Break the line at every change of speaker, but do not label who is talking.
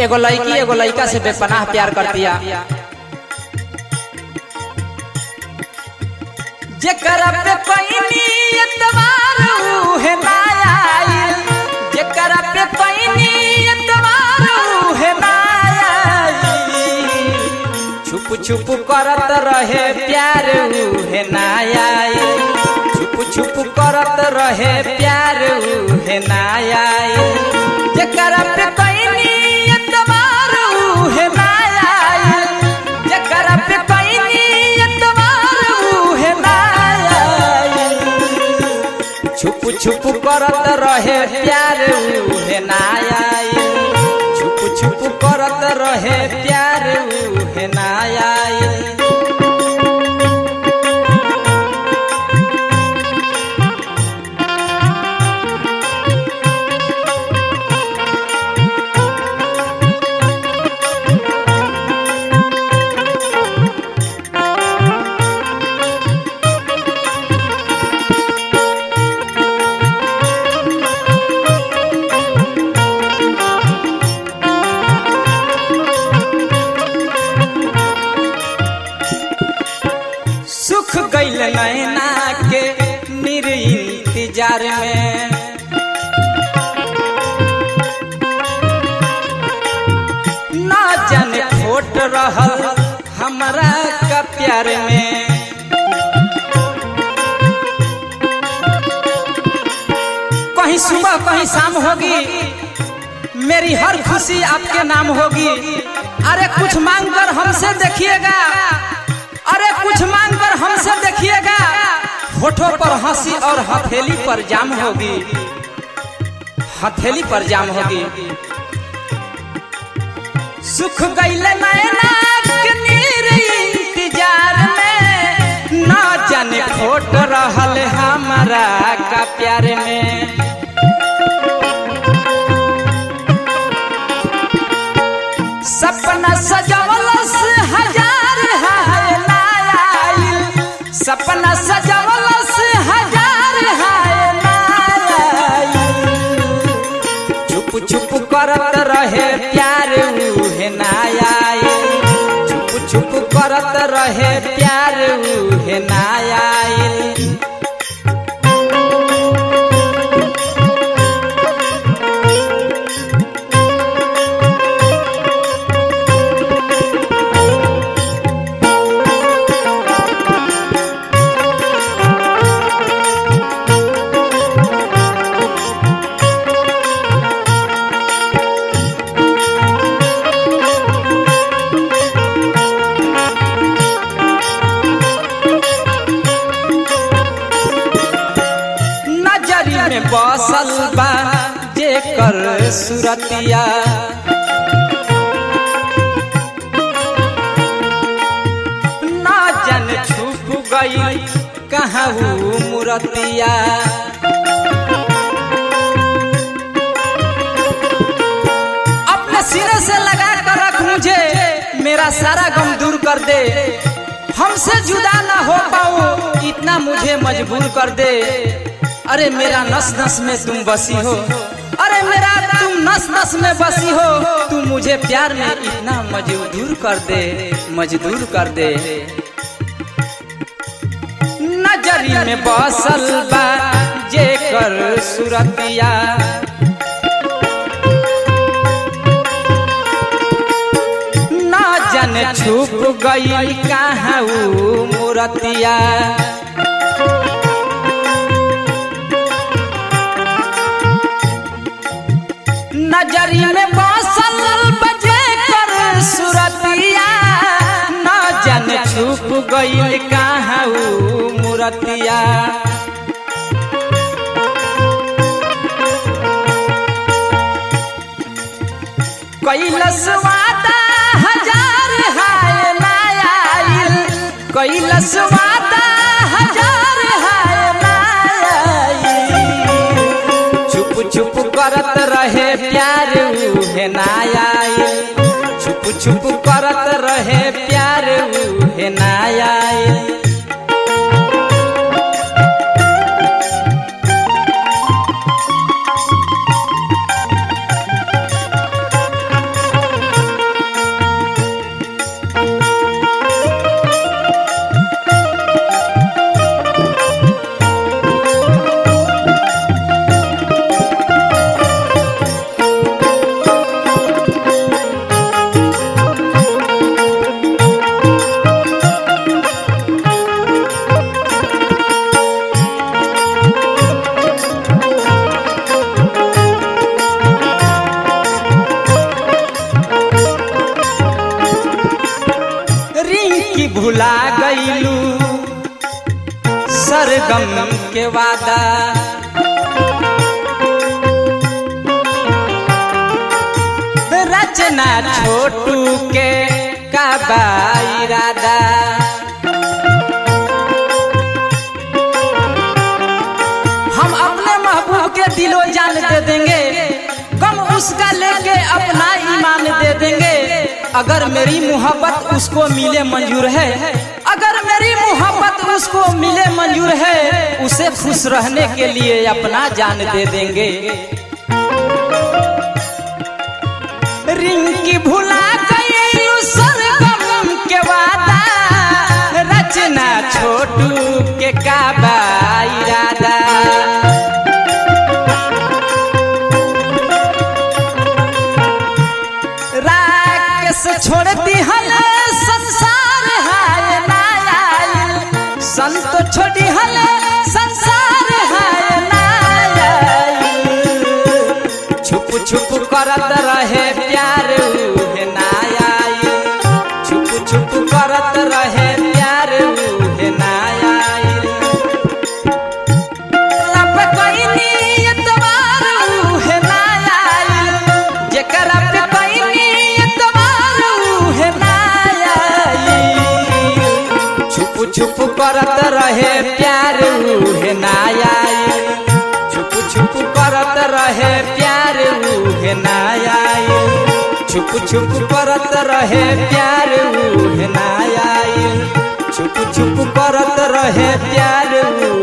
एगो लड़की एगो लड़का से बेपनाह प्यार कर दिया जेकरा पे पैनी एतबार उहे ना आइल जेकरा पे पैनी एतबार उहे ना आइल छुप छुप करत रहे प्यार उहे ना आइल छुप छुप करत रहे प्यार उहे ना आइल जेकरा पे पैनी एतबार उहे ना आइल जेकरा पे पैनी एतबार उहे ना आइल छुप छुप करत रहे प्यार उहे ना आइल छुप छुप करत रहे प्यार उहे ना आइल सुख गईल नैना के निर इंतजार में ना जाने खोट रहल हमरा का प्यार में कहीं सुबह कहीं शाम होगी मेरी हर खुशी आपके नाम होगी अरे कुछ मांग कर हमसे देखिएगा अरे कुछ मांग कर हमसे देखिएगा होठों पर हंसी और हथेली पर जाम होगी हथेली पर जाम होगी सुख गईले नैना के नीर इंतजार में ना जाने खोट रहल हमारा का प्यार में सपना सजवलस हजार हाय नायाइल सपना सजवलस हजार हाय नायाइल चुप चुप करत रहे प्यार उहे नायाइल चुप चुप करत रहे प्यार उहे नायाइल नजरी में बसल बा जेकर सुरतिया ना जन छुप गई कहाँ वो मूरतिया अपने सीने से लगा कर रख मुझे मेरा सारा गम दूर कर दे हमसे जुदा ना हो पाऊं इतना मुझे मजबूर कर दे अरे मेरा नस नस में तुम बसी हो अरे मेरा तुम नस नस में बसी हो तू मुझे प्यार में इतना मजबूर कर दे मजदूर कर दे नजरी में बसल बा जे कर सुरतिया ना जन छुप गई कहाँ ऊ मूरतिया नजरी में बसल बजे कर सुरतिया ना जन छुप गई कहाँ ऊ मूरतिया कैलस वादा हजार हाय नायाइल कैलस वादा हजार हाय नायाइल छुप छुप करत रहे प्यार उहे नायाइल छुप छुप करत रहे प्यार उहे नायाइल भुला गईलू सरगम के वादा रचना छोटू के का बा इरादा हम अपने महबूब के दिलो जान दे देंगे गम उसका लेके अपना ईमान दे देंगे अगर मेरी मोहब्बत उसको मिले मंजूर है अगर मेरी मोहब्बत उसको मिले मंजूर है उसे खुश रहने के लिए अपना जान दे देंगे रिंकी भुला गई सरगम के वादा रचना छोटू के काबा इरादा राकेश छोड़ती हल संसार हाय नायाल संत छोड़ी हल संसार हाय नायाल छुप छुप करत रहे प्यार उहे नायाल छुप छुप करत रहे प्यार उहे नायाल अब कोई नियतवार उहे नायाल जेकरा पे कोई नियतवार उहे नायाल छुप छुप करत रहे प्यार उहे नायाल छुप छुप करत रहे प्यार उहे नायाल छुप छुप करत रहे प्यार उहे नायाल छुप छुप करत रहे प्यार उहे